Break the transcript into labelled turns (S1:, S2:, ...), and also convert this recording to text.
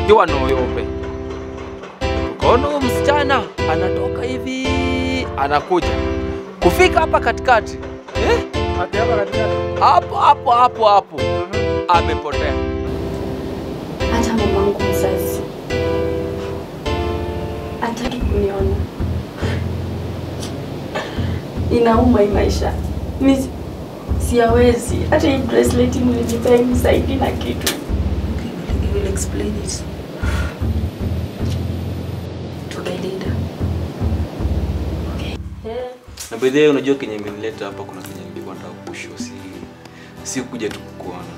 S1: tukiwa Noyope, tukaona huyu msichana anatoka hivi anakuja kufika hapa katikati eh?
S2: Ati hapa katikati.
S1: hapo hapo hapo hapo amepotea.
S3: Hata mamangu mzazi hataki kuniona. Inauma hii maisha, mi si- siyawezi. Hata hii bracelet mlinipea imsaidi na kitu.
S4: Okay, we will explain it to the leader.
S5: Na by the way, unajua kenye imenileta hapa, kuna kenye nilikuwa nataka kushow, si si kuja tu kukuona.